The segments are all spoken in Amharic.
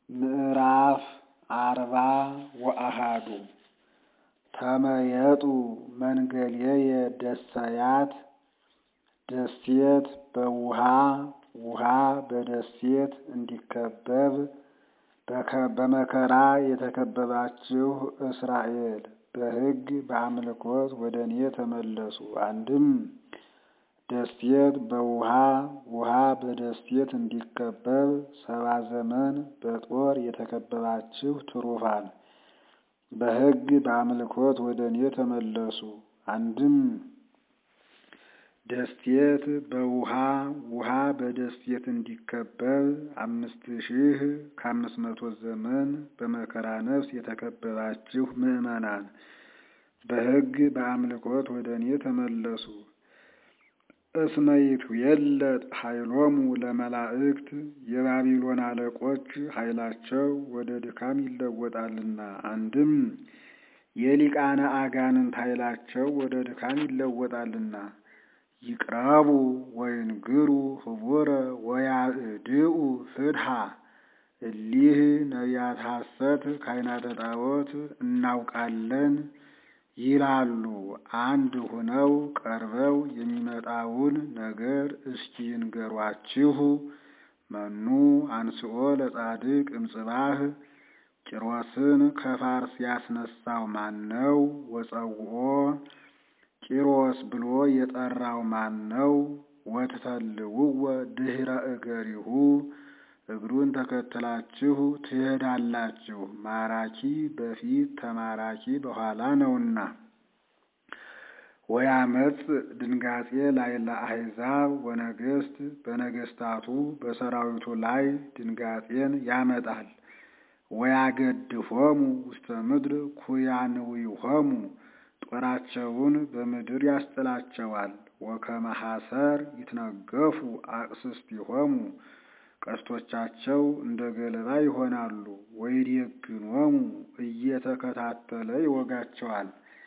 ምዕራፍ አርባ ወአሐዱ ተመየጡ መንገሌየ ደሰያት ደሴት በውሃ ውሃ በደሴት እንዲከበብ በመከራ የተከበባችሁ እስራኤል በሕግ በአምልኮት ወደ እኔ ተመለሱ። አንድም ደሴት በውሃ ውሃ በደሴት እንዲከበብ ሰባ ዘመን በጦር የተከበባችሁ ትሩፋን በሕግ በአምልኮት ወደ እኔ ተመለሱ። አንድም ደሴት በውሃ ውሃ በደሴት እንዲከበብ አምስት ሺህ ከአምስት መቶ ዘመን በመከራ ነፍስ የተከበባችሁ ምዕመናን በሕግ በአምልኮት ወደ እኔ ተመለሱ። እስመ ይትዌለጥ ኃይሎሙ ለመላእክት የባቢሎን አለቆች ኃይላቸው ወደ ድካም ይለወጣልና። አንድም የሊቃነ አጋንንት ኃይላቸው ወደ ድካም ይለወጣልና። ይቅረቡ ወይንግሩ ህቡረ ወያእድኡ ፍድሃ እሊህ ነቢያት ሐሰት ካህናተ ጣዖት እናውቃለን ይላሉ። አንድ ሁነው ቀርበው የሚመጣውን ነገር እስኪ ይንገሯችሁ። መኑ አንስኦ ለጻድቅ እምጽባህ ቂሮስን ከፋርስ ያስነሳው ማን ነው? ወጸውኦ ቂሮስ ብሎ የጠራው ማን ነው? ወትተልውወ ድኅረ እገሪሁ እግሩን ተከትላችሁ ትሄዳላችሁ። ማራኪ በፊት ተማራኪ በኋላ ነውና። ወያመጽ ድንጋጼ ላይ ለአሕዛብ ወነገሥት በነገሥታቱ በሰራዊቱ ላይ ድንጋጼን ያመጣል። ወያገድፎሙ ውስተ ምድር ኩያንዊሆሙ ጦራቸውን በምድር ያስጥላቸዋል። ወከመ ሐሰር ይትነገፉ አቅስስቲሆሙ ቀስቶቻቸው እንደ ገለባ ይሆናሉ። ወይዴግኖሙ እየተከታተለ ይወጋቸዋል።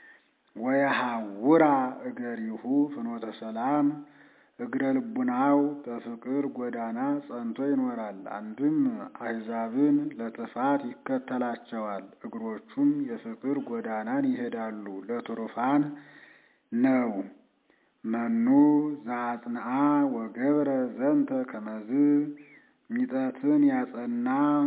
ወየሐውራ እገሪሁ ፍኖተ ሰላም እግረ ልቡናው በፍቅር ጎዳና ጸንቶ ይኖራል። አንድም አሕዛብን ለጥፋት ይከተላቸዋል። እግሮቹም የፍቅር ጎዳናን ይሄዳሉ። ለትሩፋን ነው። መኑ ዘአጽንዓ ወገብረ ዘንተ ከመዝ ሚጠትን ያጸና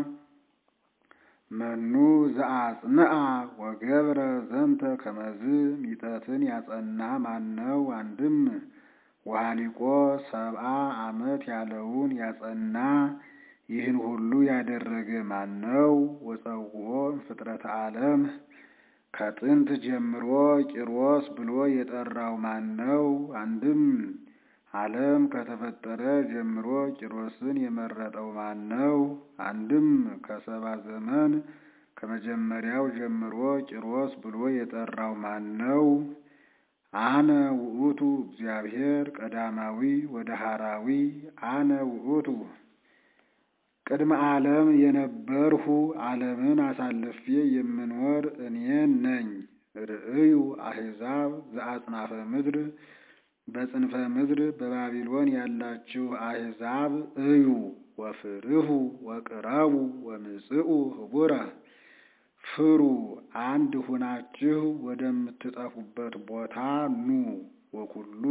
መኑ ዘአጽንዓ ወገብረ ዘንተ ከመዝ ሚጠትን ያጸና ማነው? አንድም ወሃሊቆ ሰብአ ዓመት ያለውን ያጸና ይህን ሁሉ ያደረገ ማነው? ወጸውኦ ፍጥረተ ዓለም ከጥንት ጀምሮ ቂሮስ ብሎ የጠራው ማነው? አንድም ዓለም ከተፈጠረ ጀምሮ ቂሮስን የመረጠው ማነው? አንድም ከሰባ ዘመን ከመጀመሪያው ጀምሮ ቂሮስ ብሎ የጠራው ማነው? አነ ውእቱ እግዚአብሔር ቀዳማዊ ወደሃራዊ አነ ውእቱ ቅድመ ዓለም የነበርሁ ዓለምን አሳልፌ የምኖር እኔ ነኝ። ርእዩ አሕዛብ ዘአጽናፈ ምድር በጽንፈ ምድር በባቢሎን ያላችሁ አሕዛብ እዩ። ወፍርሁ ወቅረቡ ወምጽኡ ህቡረ ፍሩ አንድ ሁናችሁ ወደምትጠፉበት ቦታ ኑ። ወኩሉ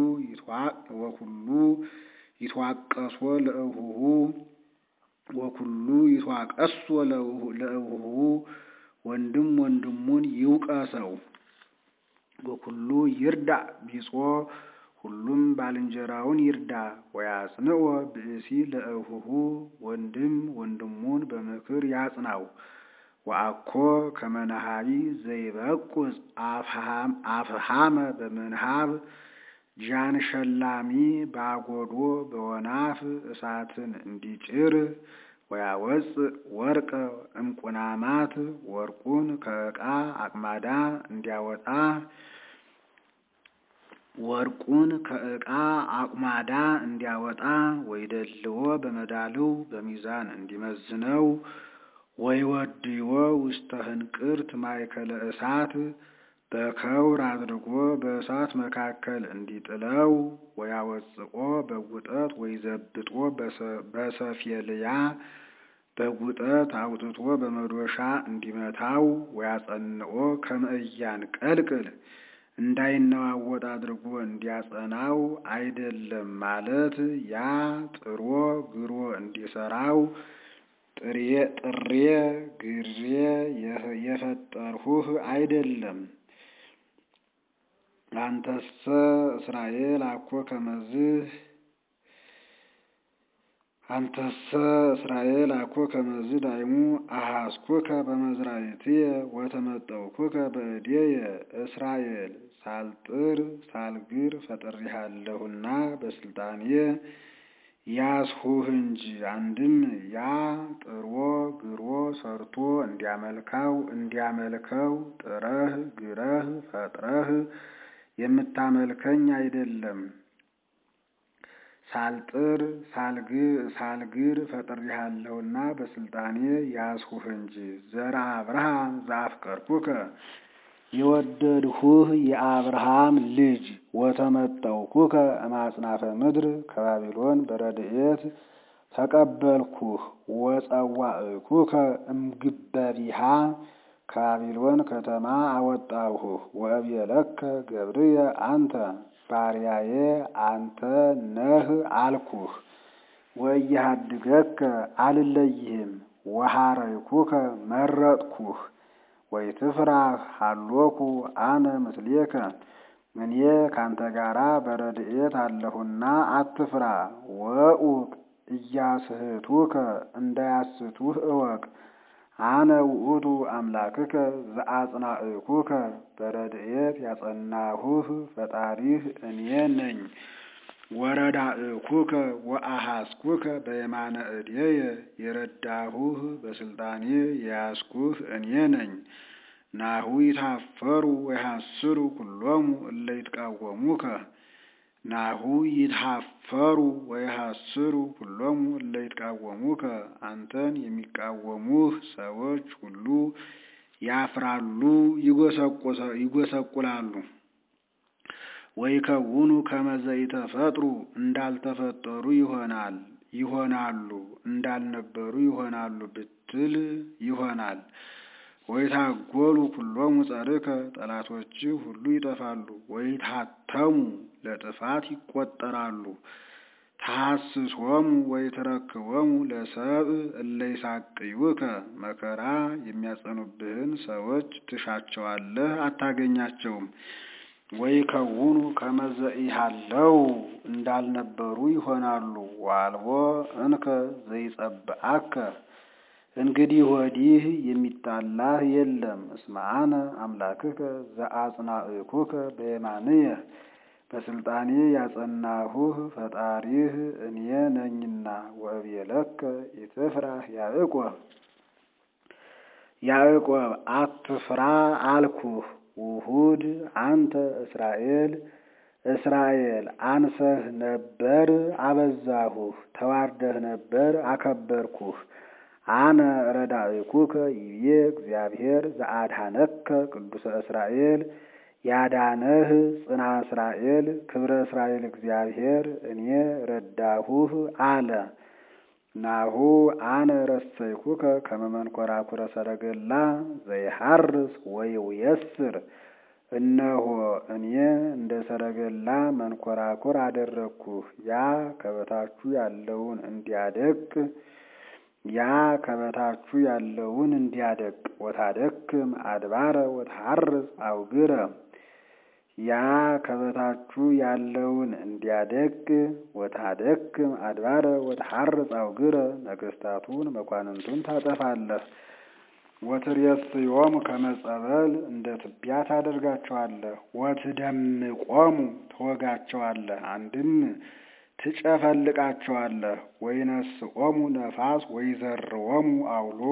ይትዋቀሶ ለእሁሁ ወኩሉ ይትዋቀሶ ለእሁሁ ወንድም ወንድሙን ይውቀሰው። ወኩሉ ይርዳ ቢጾ ሁሉም ባልንጀራውን ይርዳ። ወያጽንኦ ብእሲ ለእሁሁ ወንድም ወንድሙን በምክር ያጽናው። ወአኮ ከመናሃቢ ዘይበቁጽ አፍሃመ በምንሃብ ጃን ሸላሚ ባጎዶ በወናፍ እሳትን እንዲጭር ወያወፅእ ወርቀ እምቁናማት ወርቁን ከዕቃ አቅማዳ እንዲያወጣ ወርቁን ከዕቃ አቁማዳ እንዲያወጣ ወይደልዎ በመዳልው በሚዛን እንዲመዝነው ወይወድይዎ ውስተ ህንቅርት ማእከለ እሳት በከውር አድርጎ በእሳት መካከል እንዲጥለው ወያወጽቆ በጉጠት ወይዘብጦ በሰፌልያ በጉጠት አውጥቶ በመዶሻ እንዲመታው ወያጸንኦ ከመ ኢያንቀልቅል እንዳይነዋወጥ አድርጎ እንዲያጸናው አይደለም ማለት ያ ጥሮ ግሮ እንዲሰራው ጥሬ ጥሬ ግሬ የፈጠርሁህ አይደለም። አንተሰ እስራኤል አኮ ከመዝህ አንተሰ እስራኤል አኮ ከመዝ ዳይሙ አሐስኩከ በመዝራዕትየ ወተመጠውኩከ በእዴየ እስራኤል ሳልጥር ሳልግር ፈጥሬሃለሁና በስልጣኔ ያስሁህ እንጂ። አንድም ያ ጥሮ ግሮ ሰርቶ እንዲያመልካው እንዲያመልከው ጥረህ ግረህ ፈጥረህ የምታመልከኝ አይደለም። ሳልጥር ሳልግር ፈጥሬሃለሁና በስልጣኔ ያስሁህ እንጂ። ዘርአ አብርሃም ዘአፍቀርኩከ የወደድሁህ የአብርሃም ልጅ ወተመጠውኩከ እማጽናፈ ምድር ከባቢሎን በረድኤት ተቀበልኩህ ወጸዋዕኩከ እምግበቢሃ ከባቢሎን ከተማ አወጣሁህ ወእብየለከ ገብርየ አንተ ባሪያዬ አንተ ነህ አልኩህ። ወኢያሃድገከ አልለይህም ወሐረይኩከ መረጥኩህ ወኢትፍራህ ሀሎኩ አነ ምስሌከ እኔ ካንተ ጋራ በረድኤት አለሁና አትፍራ። ወኡቅ እያስህቱከ እንዳያስቱህ እወቅ። አነ ውእቱ አምላክከ ዘአጽናዕኩከ በረድኤት ያጸናሁህ ፈጣሪህ እኔ ነኝ። ወረዳእኩከ ወአሐስኩከ በየማነ እዴየ የረዳሁህ በስልጣኔ የያዝኩህ እኔ ነኝ። ናሁ ይታፈሩ ወይሐስሩ ኩሎሙ እለ ይትቃወሙከ ናሁ ይትሐፈሩ ወይሐስሩ ኩሎሙ እለ ይትቃወሙከ አንተን የሚቃወሙህ ሰዎች ሁሉ ያፍራሉ፣ ይጎሰቁላሉ። ወይከውኑ ከመ ዘኢተፈጥሩ እንዳልተፈጠሩ ይሆናል ይሆናሉ እንዳልነበሩ ይሆናሉ ብትል ይሆናል። ወይታጎሉ ኩሎሙ ጸርከ ጠላቶችህ ሁሉ ይጠፋሉ። ወይታተሙ ለጥፋት ይቆጠራሉ። ተሐስሶሙ ወይትረክቦሙ ለሰብእ እለ ይሳቅዩከ መከራ የሚያጸኑብህን ሰዎች ትሻቸዋለህ፣ አታገኛቸውም። ወይከውኑ ከመ ዘኢሃለው እንዳልነበሩ ይሆናሉ። ወአልቦ እንከ ዘይጸብአከ እንግዲህ ወዲህ የሚጣላህ የለም። እስመ አነ አምላክከ ዘአጽናዕኩከ በየማንየ በስልጣኔ ያጸናሁህ ፈጣሪህ እኔ ነኝና። ወእብየለከ ኢትፍራህ ያዕቆብ ያዕቆብ አትፍራ አልኩህ። ውሁድ አንተ እስራኤል እስራኤል አንሰህ ነበር አበዛሁህ፣ ተዋርደህ ነበር አከበርኩህ። አነ ረዳእኩከ ይቤ እግዚአብሔር ዘአድኀነከ ቅዱሰ እስራኤል ያዳነህ ጽና እስራኤል ክብረ እስራኤል እግዚአብሔር እኔ ረዳሁህ አለ። ናሁ አነ ረሰይኩከ ከመ መንኰራኵረ ሰረገላ ዘይሐርስ ወይውየስር እነሆ እኔ እንደ ሰረገላ መንኰራኵር አደረግኩህ። ያ ከበታችሁ ያለውን እንዲያደቅ ያ ከበታችሁ ያለውን እንዲያደቅ ወታደክም አድባረ ወትሐርስ አውግረ ያ ከበታችሁ ያለውን እንዲያደቅ ወታደክም አድባረ ወትሐርስ አውግረ ነገሥታቱን መኳንንቱን ታጠፋለህ። ወትሬስዮሙ ከመ ጸበል እንደ ትቢያ ታደርጋቸዋለህ። ወትደምቆሙ ትወጋቸዋለህ፣ አንድም ትጨፈልቃቸዋለህ። ወይነስኦሙ ነፋስ ወይዘርዎሙ አውሎ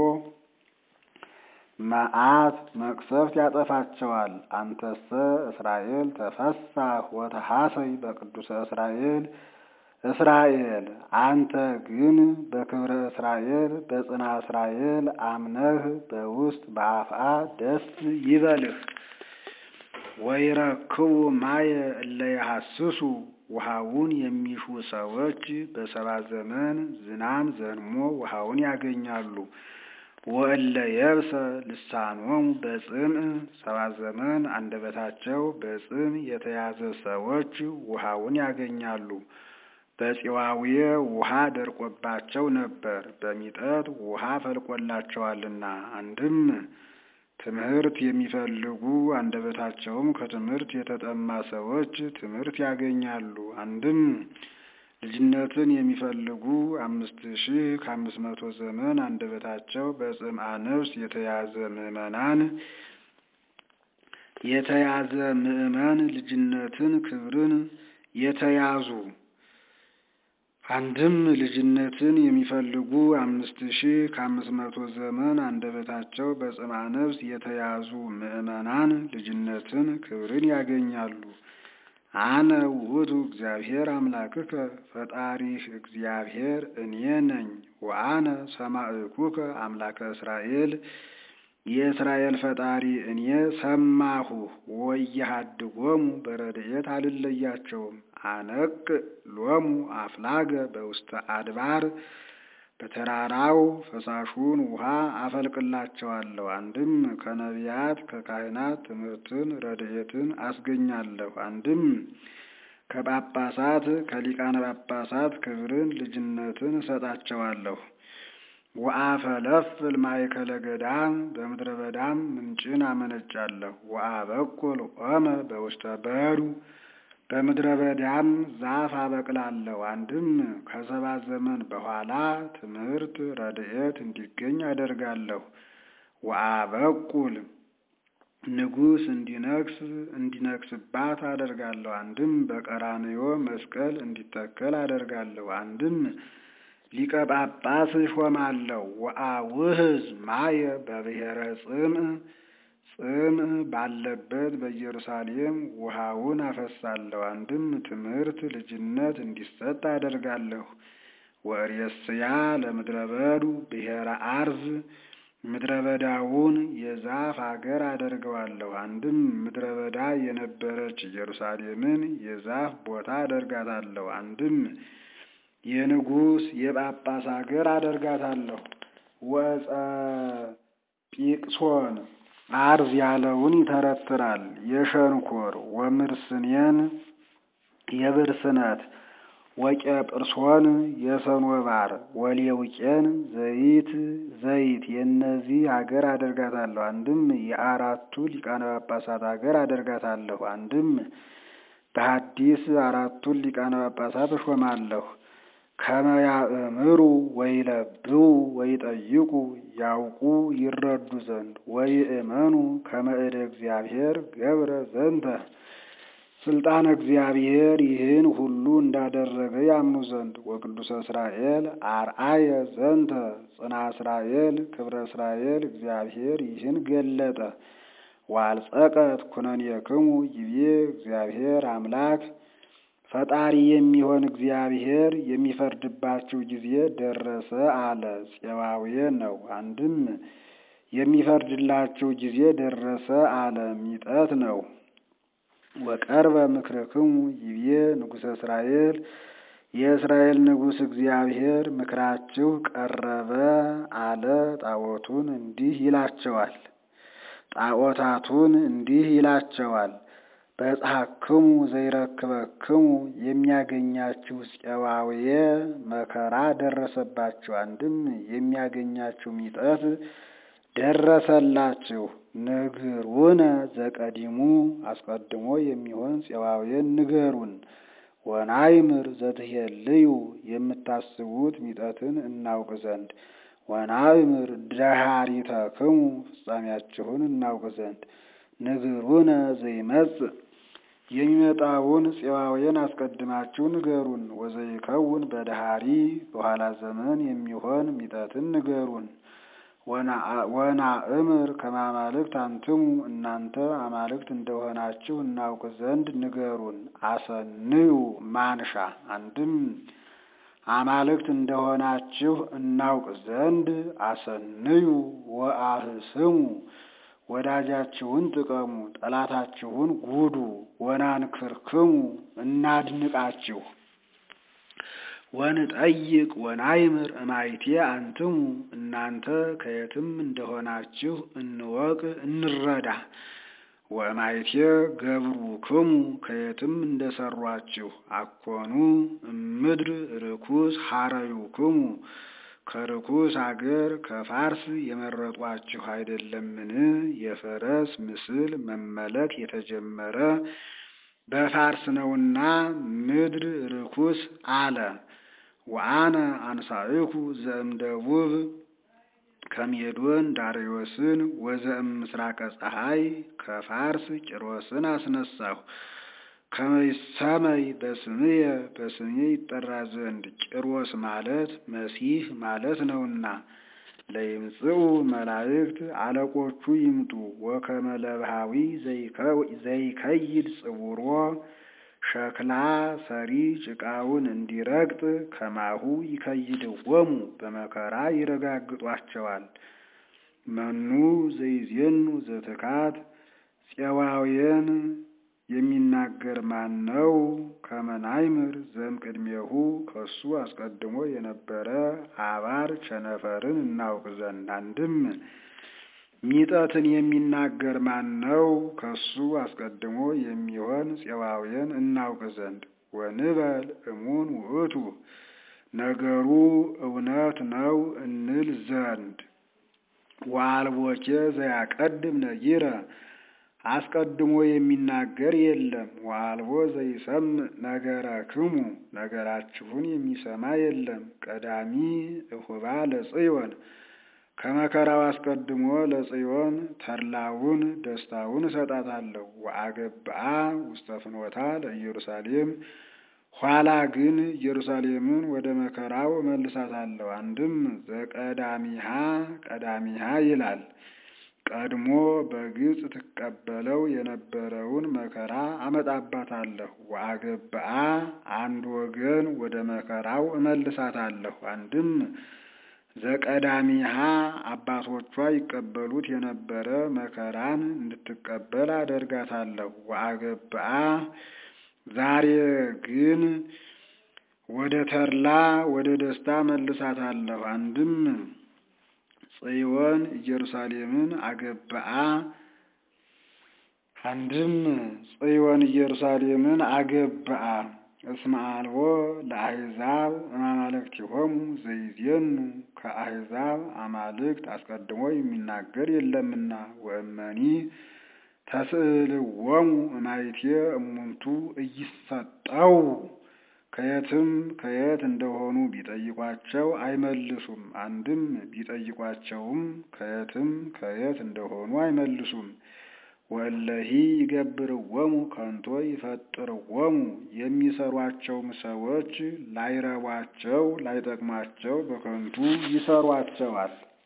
መዓት መቅሰፍት ያጠፋቸዋል። አንተሰ እስራኤል ተፈሳህ ወተሐሰይ በቅዱሰ እስራኤል እስራኤል አንተ ግን በክብረ እስራኤል በጽና እስራኤል አምነህ በውስጥ በአፍአ ደስ ይበልህ። ወይረክቡ ማየ እለ ይሐስሱ ውሃውን የሚሹ ሰዎች በሰባ ዘመን ዝናም ዘንሞ ውሃውን ያገኛሉ። ወእለ የብሰ ልሳኖሙ በጽምዕ ሰባ ዘመን አንደበታቸው በጽም የተያዘ ሰዎች ውሃውን ያገኛሉ። በፂዋውየ ውሃ ደርቆባቸው ነበር፣ በሚጠት ውሃ ፈልቆላቸዋልና። አንድም ትምህርት የሚፈልጉ አንደበታቸውም ከትምህርት የተጠማ ሰዎች ትምህርት ያገኛሉ። አንድም ልጅነትን የሚፈልጉ አምስት ሺህ ከአምስት መቶ ዘመን አንደበታቸው በጽምአ ነፍስ የተያዘ ምዕመናን የተያዘ ምዕመን ልጅነትን ክብርን የተያዙ አንድም ልጅነትን የሚፈልጉ አምስት ሺህ ከአምስት መቶ ዘመን አንደበታቸው በጽምአ ነፍስ የተያዙ ምዕመናን ልጅነትን ክብርን ያገኛሉ። አነ ውእቱ እግዚአብሔር አምላክከ ፈጣሪህ እግዚአብሔር እኔ ነኝ። ወአነ ሰማዕኩከ አምላከ እስራኤል የእስራኤል ፈጣሪ እኔ ሰማሁ። ወየሃድጎሙ በረድኤት አልለያቸውም። አነቅ ሎሙ አፍላገ በውስተ አድባር በተራራው ፈሳሹን ውሃ አፈልቅላቸዋለሁ። አንድም ከነቢያት ከካህናት ትምህርትን ረድኤትን አስገኛለሁ። አንድም ከጳጳሳት ከሊቃነ ጳጳሳት ክብርን ልጅነትን እሰጣቸዋለሁ። ወአፈለፍል ማእከለ ገዳም በምድረ በዳም ምንጭን አመነጫለሁ። ወአበቁል ኦመ በውስተ በዱ በምድረ በዳም ዛፍ አበቅላለሁ። አንድም ከሰባ ዘመን በኋላ ትምህርት ረድኤት እንዲገኝ አደርጋለሁ። ወአበቁል ንጉሥ እንዲነግስ እንዲነግስባት አደርጋለሁ። አንድም በቀራንዮ መስቀል እንዲተከል አደርጋለሁ። አንድም ሊቀ ጳጳስ እሾማለሁ። ወአውህዝ ማየ በብሔረ ጽምዕ ጽምዕ ባለበት በኢየሩሳሌም ውሃውን አፈሳለሁ። አንድም ትምህርት ልጅነት እንዲሰጥ አደርጋለሁ። ወርእስያ ለምድረ በዱ ብሔረ አርዝ ምድረ በዳውን የዛፍ አገር አደርገዋለሁ። አንድም ምድረ በዳ የነበረች ኢየሩሳሌምን የዛፍ ቦታ አደርጋታለሁ። አንድም የንጉሥ የጳጳስ አገር አደርጋታለሁ። ወፀ ጲቅሶን አርዝ ያለውን ይተረትራል። የሸንኮር ወምርስኔን የብርስነት ወቄጵርሶን የሰኖባር ወሌውቄን ዘይት ዘይት የእነዚህ ሀገር አደርጋታለሁ። አንድም የአራቱ ሊቃነ ጳጳሳት ሀገር አደርጋታለሁ። አንድም በሐዲስ አራቱን ሊቃነ ጳጳሳት እሾማለሁ። ከመያእምሩ ወይለብው ወይጠይቁ ያውቁ ይረዱ ዘንድ ወይእመኑ ከመእደ እግዚአብሔር ገብረ ዘንተ ስልጣን እግዚአብሔር ይህን ሁሉ እንዳደረገ ያምኑ ዘንድ ወቅዱሰ እስራኤል አርአየ ዘንተ ጽና እስራኤል ክብረ እስራኤል እግዚአብሔር ይህን ገለጠ። ዋልጸቀት ኩነኔክሙ ይቤ እግዚአብሔር አምላክ ፈጣሪ የሚሆን እግዚአብሔር የሚፈርድባችሁ ጊዜ ደረሰ አለ። ፄዋዌ ነው። አንድም የሚፈርድላችሁ ጊዜ ደረሰ አለ። ሚጠት ነው። ወቀርበ ምክርክሙ ይቤ ንጉሠ እስራኤል የእስራኤል ንጉሥ እግዚአብሔር ምክራችሁ ቀረበ አለ። ጣዖቱን እንዲህ ይላቸዋል። ጣዖታቱን እንዲህ ይላቸዋል። በጽሐክሙ ዘይረክበክሙ የሚያገኛችሁ ፄዋዌ መከራ ደረሰባችሁ። አንድም የሚያገኛችሁ ሚጠት ደረሰላችሁ። ንግሩነ ዘቀዲሙ አስቀድሞ የሚሆን ፄዋዌን ንገሩን። ወናይምር ዘትሄልዩ የምታስቡት ሚጠትን እናውቅ ዘንድ ወናይምር ደሃሪተክሙ ፍጻሜያችሁን እናውቅ ዘንድ ንግሩነ ዘይመጽእ የሚመጣውን ፄዋዌን አስቀድማችሁ ንገሩን። ወዘይከውን በደሃሪ በኋላ ዘመን የሚሆን ሚጠትን ንገሩን። ወናእምር ከማማልክት አንትሙ እናንተ አማልክት እንደሆናችሁ እናውቅ ዘንድ ንገሩን። አሰንዩ ማንሻ አንድም አማልክት እንደሆናችሁ እናውቅ ዘንድ አሰንዩ ወአህስሙ ወዳጃችሁን ጥቀሙ፣ ጠላታችሁን ጉዱ። ወናንክርክሙ እናድንቃችሁ ወንጠይቅ ወናይምር እማይቴ አንትሙ እናንተ ከየትም እንደሆናችሁ እንወቅ እንረዳ። ወእማይቴ ገብሩክሙ ከየትም እንደሰሯችሁ አኮኑ እምድር ርኩስ ሐረዩክሙ ከርኩስ አገር ከፋርስ የመረጧችሁ አይደለምን? የፈረስ ምስል መመለክ የተጀመረ በፋርስ ነውና ምድር ርኩስ አለ። ወአነ አንሳእኩ ዘእምደቡብ ከሜዶን ዳርዮስን ወዘእም ምስራቀ ፀሐይ ከፋርስ ቂሮስን አስነሳሁ። ከመይሰመይ በስምየ በስሜ ይጠራ ዘንድ ቂሮስ ማለት መሲህ ማለት ነውና። ለይምጽኡ መላእክት አለቆቹ ይምጡ። ወከመ ለብሃዊ ዘይከይድ ጽውሮ ሸክላ ሰሪ ጭቃውን እንዲረግጥ ከማሁ ይከይድወሙ በመከራ ይረጋግጧቸዋል። መኑ ዘይዜኑ ዘትካት ፄዋውያን የሚናገር ማን ነው? ከመናይምር ዘእምቅድሜሁ ከሱ አስቀድሞ የነበረ አባር ቸነፈርን እናውቅ ዘንድ። አንድም ሚጠትን የሚናገር ማን ነው? ከሱ አስቀድሞ የሚሆን ፄዋውያን እናውቅ ዘንድ። ወንበል እሙን ውእቱ ነገሩ እውነት ነው እንል ዘንድ። ወአልቦኬ ዘያቀድም ነጊረ አስቀድሞ የሚናገር የለም። ወአልቦ ዘይሰምዕ ነገረክሙ ነገራችሁን የሚሰማ የለም። ቀዳሚ እሁባ ለጽዮን ከመከራው አስቀድሞ ለጽዮን ተድላውን ደስታውን እሰጣታለሁ። ወአገብአ ውስተ ፍኖታ ለኢየሩሳሌም ኋላ ግን ኢየሩሳሌምን ወደ መከራው እመልሳታለሁ። አንድም ዘቀዳሚሃ ቀዳሚሃ ይላል። ቀድሞ በግብፅ ትቀበለው የነበረውን መከራ አመጣባታለሁ። ወአገብአ አንድ ወገን ወደ መከራው እመልሳታለሁ። አንድም ዘቀዳሚሃ አባቶቿ ይቀበሉት የነበረ መከራን እንድትቀበል አደርጋታለሁ። ወአገብአ ዛሬ ግን ወደ ተድላ ወደ ደስታ መልሳታለሁ። አንድም ጽዮን ኢየሩሳሌምን አገብአ አንድም ጽዮን ኢየሩሳሌምን አገብአ እስመ አልቦ ለአሕዛብ እማማልክቲሆሙ ዘይዜኑ ከአሕዛብ አማልክት አስቀድሞ የሚናገር የለምና። ወእመኒ ተስእልዎሙ እማይቴ እሙንቱ እይሰጠው ከየትም ከየት እንደሆኑ ቢጠይቋቸው አይመልሱም። አንድም ቢጠይቋቸውም ከየትም ከየት እንደሆኑ አይመልሱም። ወለሂ ይገብርዎሙ ከንቶ ይፈጥርዎሙ የሚሰሯቸውም ሰዎች ላይረቧቸው ላይጠቅማቸው በከንቱ ይሰሯቸዋል።